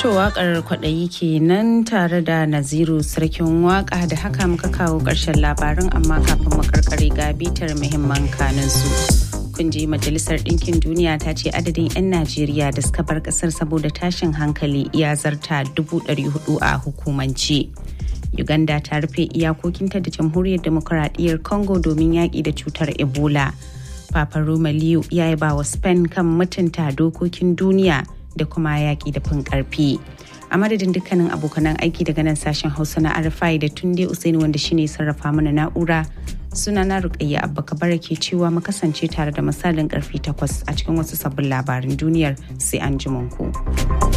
To wakar kwaɗayi kenan tare da Naziru sarkin waka da haka muka kawo ƙarshen labarin amma kafin mu karkare ga bitar muhimman kanin su. Kun ji Majalisar Ɗinkin Duniya ta ce adadin 'yan Najeriya da suka bar ƙasar saboda tashin hankali ya zarta dubu ɗari hudu a hukumance. Uganda ta rufe iyakokinta da Jamhuriyar Demokuraɗiyyar Congo domin yaƙi da cutar Ebola. Papa Roma Liu ya yi ba wa Spain kan mutunta dokokin duniya da kuma yaƙi da fin ƙarfi. A madadin dukkanin abokanan aiki daga nan sashen Hausa na Arfai da Tunde Usaini wanda shine sarrafa mana na'ura suna na Rukayya Abba Kabara ke cewa mu kasance tare da misalin karfe takwas a cikin wasu sabbin labarin duniyar sai an ku.